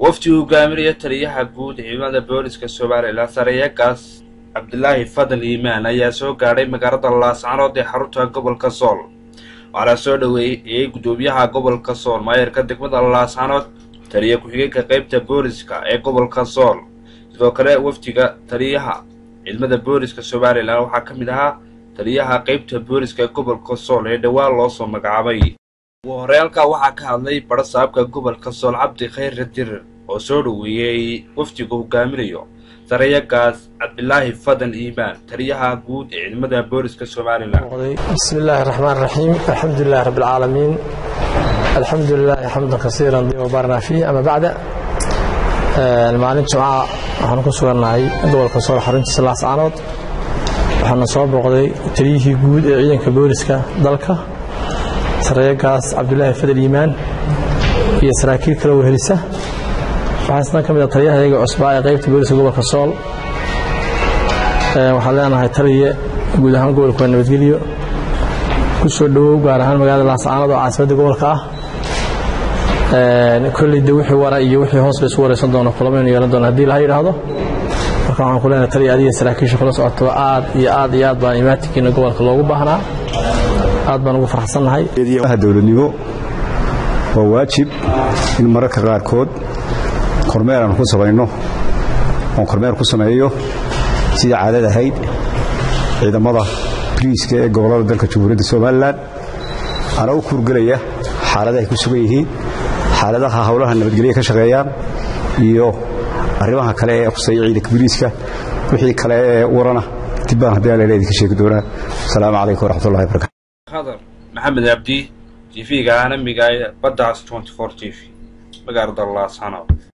wafdi hogaaminaya taliyaha guud ciidamada booliska somalilan sareeyagaas cabdilaahi fadal iimaan ayaa soo gaadhay magaalada laascanood ee xarunta gobolka sool waxaana soo dhoweeyey gudoomiyaha gobolka sool maayarka degmada laascanood taliya ku-xigeenka qeybta booliska ee gobolka sool sidoo kale wafdiga taliyaha ciidamada booliska somalilan waxaa ka mid ahaa taliyaha qeybta booliska ee gobolka sool ee dhowaan loo soo magacaabay ugu horey halkaa waxaa ka hadlay barasaabka gobolka sool cabdi khayre dirir oo soo dhoweeyey wafdiga hogaaminayo sareeyagaas cabdilaahi fadan iimaan taliyaha guud ee ciidamada booliska somalilan bismi illaahi raxmaan raxiim alxamdu lilahi rabbi alcaalamiin alxamdu lilaahi xamdan kasiiran dibabaarnaa fiih ama bacda maalin jimca waxaanu ku sugannahay gobolka sool xaruntiisa laascaanood waxaana soo booqday taliyihii guud ee ciidanka booliska dalka sareeyagaas cabdulaahi fadal iimaan iyo saraakiil kale wehelisa waxaa isna ka mid a taliyaha iyaga cusbaa ee qaybta booliska gobolka sool waxaan leenahay taliye guud ahaan gobolka waa nabadgelyo ku soo dhowow gaar ahaan magaalada laascaanood oo caasimadda gobolka ah kolleyda wixii wara iyo wixii hoos la isu waraysan doono kulamaynu yeelan doona haddii laha yidhaahdo marka waxaan ku leenahay taliya adiga saraakiisha kula socoto aad iyo aad iyo aad baan imaatinkiina gobolka loogu baahnaa aad baan ugu farxsannahay dowladnimo waa waajib in mararka qaarkood kormeer aan ku samayno oon kormeer ku sameeyo sidai caadad ahayd ciidamada boliiska ee gobollada dalka jamhuuriyadda somalilan ana u kuurgelaya xaaladahay ku sugan yihiin xaaladaha howlaha nabadgelya ka shaqeeyaan iyo arrimaha kale ee khuseeya ciidanka boliiska wixii kale ee warana dibbaan haddii alla idinka sheegi doonaa asalaamu calaykum waraxmatullahi barakatu khadar maxamed abdi tv-ga caalamiga ee baddaas t v magaalada laascanood